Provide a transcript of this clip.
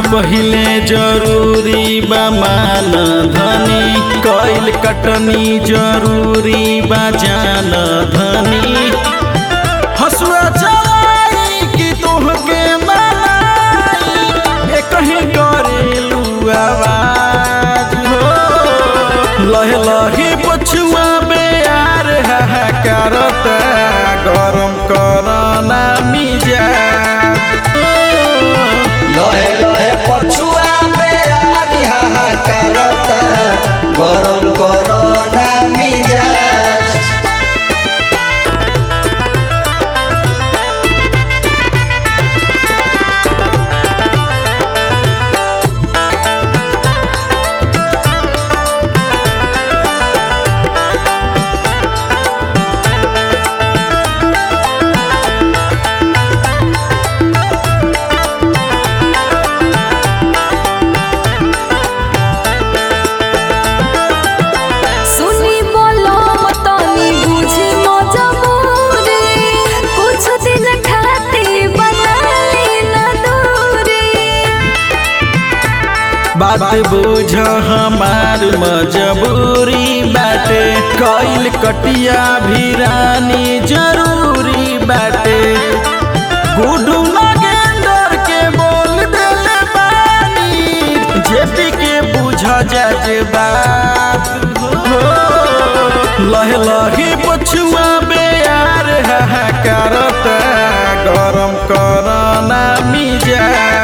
पहिले जरूरी बा मान धनी कैल कटनी जरूरी बा जान धनी हसुआ चलाई कि तोहके मनाई ए कहीं करेलू आवाज हो लहे लहे पछुआ बेयार हाहाकारता गरम करना मिजाज लहे लहे पछुआ पे आगी हाहाकारता गरम करना मिजाज सुनी बोलो तनी बुझी मजबूरी कुछ दिन खातिर बनाई न दूरी बात बुझ हमार मजबूरी बाटे कैल कटिया भी रानी जरूरी बाटे गुडू नगेंदर के बोल देले बानी जेपी के बुझ जाज बात हो लहे लहे पछुआ बेयार हाहाकारता गरम करना मिजाज